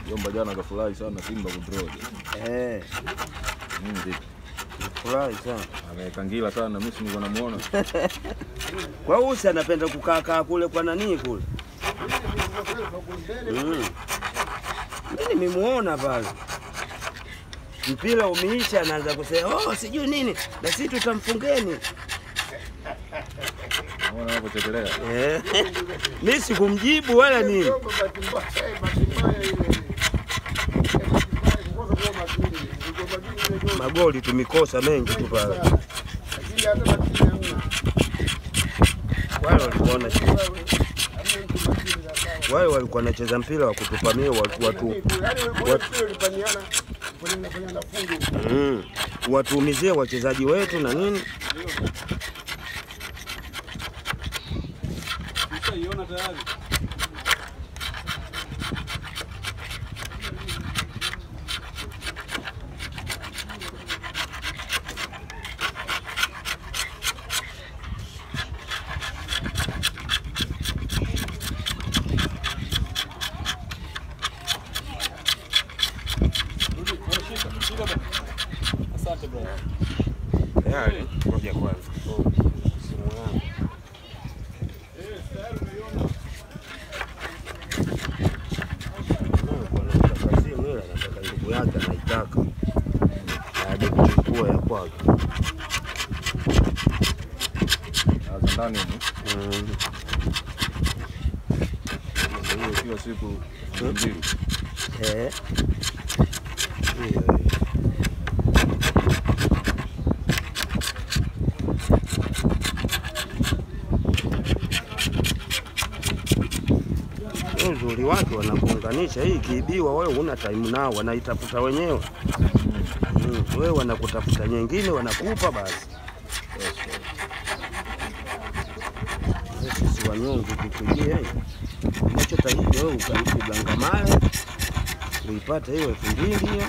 Jomba jana kafurahi sana Simba kudraw. Eh, Mimi vipi? furahi sana. Amekangila sana mimi si nilikuwa namuona. Kwa usi anapenda kukaa kaa kule kwa nani kule. Mm. Mimi nimemuona pale. Mpira umeisha, anaanza kusema oh, sijui nini, na sisi tutamfungeni. Naona hapo chekelea. Eh. Mimi sikumjibu wala nini. Magoli tumikosa mengi tu pale. Wale walikuwa wanacheza wale walikuwa wanacheza mpira wa kutupamia watu, watu, mm, watuumizie wachezaji wetu na nini. Tayari, ngoja kwanza. Simu yangu. Mungu anataka simu ile, anataka ndugu yake anaitaka aje kuchukua ya kwake. Sasa ndani huko. Mm. Sasa hiyo kila siku mbili. Eh. Hiyo hiyo. Hiyo Uzuri wake wanakuunganisha, hii ikiibiwa wewe huna time nao, wanaitafuta wenyewe. Mm, wewe wanakutafuta nyingine, wanakupa basi. Sisi wanyonge kikujia unachotakiwa wewe ugangamale uipate hiyo elfu mbili hiyo